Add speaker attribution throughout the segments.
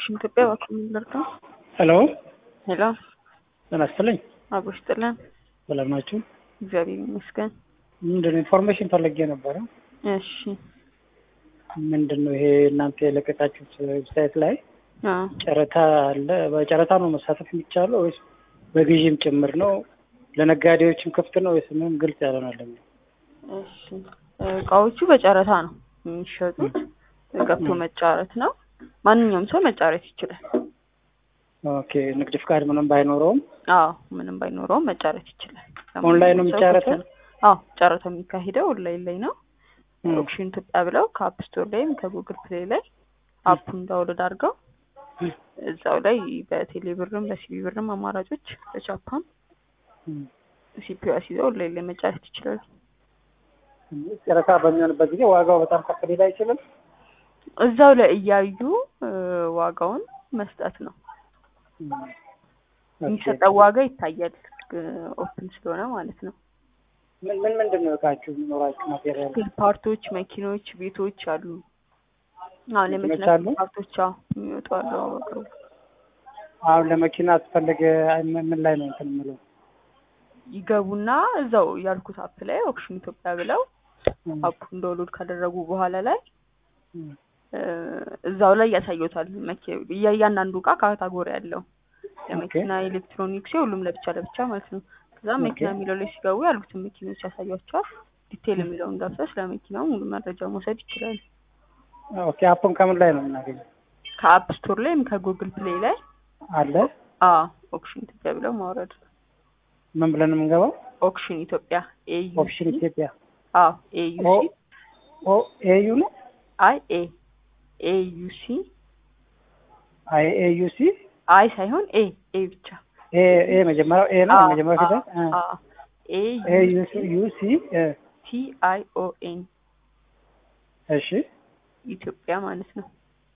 Speaker 1: ኦክሽን ኢትዮጵያ በኮሚንደር ነው።
Speaker 2: ሄሎ
Speaker 1: ሄሎ
Speaker 2: ጤና ይስጥልኝ።
Speaker 1: አብሮሽ ጥለን
Speaker 2: ሰላም ናችሁ?
Speaker 1: እግዚአብሔር ይመስገን።
Speaker 2: ምንድን ነው ኢንፎርሜሽን ፈለጌ ነበረ።
Speaker 1: እሺ
Speaker 2: ምንድን ነው ይሄ እናንተ የለቀቃችሁት ዌብሳይት ላይ
Speaker 1: አዎ
Speaker 2: ጨረታ አለ። በጨረታ ነው መሳተፍ የሚቻለው ወይስ በግዥም ጭምር ነው? ለነጋዴዎችም ክፍት ነው ወይስ ምንም ግልጽ ያልሆናለኝ?
Speaker 1: እሺ እቃዎቹ በጨረታ ነው የሚሸጡት። ገብቶ መጫረት ነው። ማንኛውም ሰው መጫረት ይችላል።
Speaker 2: ኦኬ ንግድ ፍቃድ ምንም ባይኖረውም
Speaker 1: አዎ ምንም ባይኖረውም መጫረት ይችላል።
Speaker 2: ኦንላይን ነው
Speaker 1: ሰው
Speaker 2: የሚጫረተው?
Speaker 1: ክፍት ነው። አዎ ጨረታው የሚካሄደው ኦንላይን ላይ ነው።
Speaker 2: ም፣
Speaker 1: ኦክሽን ኢትዮጵያ ብለው ከአፕ ስቶር ላይም ከጉግል ፕሌይ ላይ አፑን ዳውንሎድ አድርገው
Speaker 2: ም፣
Speaker 1: እዛው ላይ በቴሌ ብርም በሲቢ ብርም አማራጮች በጃፓን
Speaker 2: ም።
Speaker 1: ሲፒዩ አስይዘው ኦንላይን ላይ መጫረት ይችላሉ።
Speaker 2: ጨረታ በሚሆንበት ጊዜ ዋጋው በጣም ከፍ ሊል አይችልም?
Speaker 1: እዛው ላይ እያዩ እ፣ ዋጋውን መስጠት ነው።
Speaker 2: ም፣ ኦኬ።
Speaker 1: የሚሰጠው ዋጋ ይታያል። ኦፕን ስለሆነ ማለት ነው።
Speaker 2: ምን ምን ምንድን ነው እቃችሁ የሚኖራችሁ ማቴሪያል?
Speaker 1: ስፔር ፓርቶች፣ መኪኖች፣ ቤቶች አሉ። አሁን
Speaker 2: መኪኖች
Speaker 1: የመኪና
Speaker 2: አሉ?
Speaker 1: ፓርቶች አዎ የሚወጡ አሉ በቅርቡ።
Speaker 2: አሁን ለመኪና አስፈለገ ምን ምን ላይ ነው እንትን የምለው?
Speaker 1: ይገቡና እዛው ያልኩት አፕ ላይ ኦክሽን ኢትዮጵያ ብለው
Speaker 2: ም፣
Speaker 1: አፑን ዳውንሎድ ካደረጉ በኋላ ላይ
Speaker 2: ም፣
Speaker 1: እ፣ እዛው ላይ ያሳዩታል። መኪ- እያ- እያንዳንዱ እቃ ካታጎሪ አለው። የመኪና ኤሌክትሮኒክስ፣ ሁሉም ለብቻ ለብቻ ማለት ነው። ከዛ መኪና
Speaker 2: ኦኬ።
Speaker 1: የሚለው ላይ ሲገቡ ያሉትን መኪኖች ያሳያቸዋል። ዲቴይል የሚለውን ገብተው ስለ መኪናው ሙሉ መረጃ መውሰድ ይችላሉ።
Speaker 2: ኦኬ አፑን ከምን ላይ ነው የምናገኘው?
Speaker 1: ከአፕ ስቶር ላይ ወይም ከጉግል ፕሌይ ላይ
Speaker 2: አለ
Speaker 1: አ ኦክሽን ኢትዮጵያ ብለው ማውረድ ነው።
Speaker 2: ምን ብለን ነው የምንገባው?
Speaker 1: ኦክሽን ኢትዮጵያ ኤዩ
Speaker 2: ኦፕሽን ኢትዮጵያ
Speaker 1: አ ኤዩ
Speaker 2: ኦ
Speaker 1: ሲ
Speaker 2: ኦ ኤዩ ነው
Speaker 1: አይ ኤ ኤዩ ሲ
Speaker 2: አይ ኤዩ ሲ
Speaker 1: አይ ሳይሆን ኤ ኤ ብቻ
Speaker 2: ኤ ኤ መጀመሪያው ኤ ነው መጀመሪያው ፊደል
Speaker 1: አ ኤ
Speaker 2: ኤ
Speaker 1: ዩ
Speaker 2: ዩ ሲ ዩ ሲ እ፣
Speaker 1: ቲ አይ ኦ ኤን
Speaker 2: እሺ
Speaker 1: ኢትዮጵያ ማለት ነው።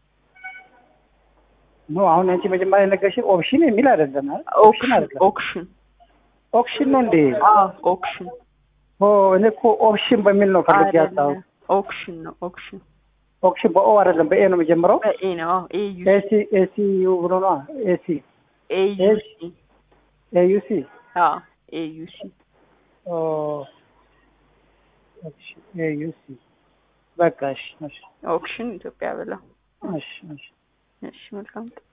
Speaker 2: ኖ አሁን አንቺ መጀመሪያ የነገርሽኝ ኦፕሽን የሚል አይደለም አይደል? ኦፕሽን
Speaker 1: ኦክሽን
Speaker 2: አይደለም
Speaker 1: ኦክሽን
Speaker 2: ኦፕሽን ነው እንዴ?
Speaker 1: አ ኦክሽን
Speaker 2: ኦ እኔ እኮ ኦፕሽን በሚል ነው ፈልጌ ያጣሁት።
Speaker 1: አይደለም ኦክሽን ነው ኦክሽን
Speaker 2: ኦፕሽን በኦ አይደለም በኤ ነው የሚጀምረው።
Speaker 1: በኤ ነው አዎ ኤ ዩ
Speaker 2: ኤሲ ኤሲ ዩ ብሎ ነው ኤሲ
Speaker 1: ኤ ዩ
Speaker 2: ኤስ-
Speaker 1: ሲ
Speaker 2: ኤ ዩ ሲ
Speaker 1: አ ኤ ዩ ሲ
Speaker 2: ኦ ኦፕሽን ኤ ዩ ሲ በቃ እሺ እሺ
Speaker 1: ኦክሽን ኢትዮጵያ ብለው
Speaker 2: እሺ እሺ
Speaker 1: እሺ መልካም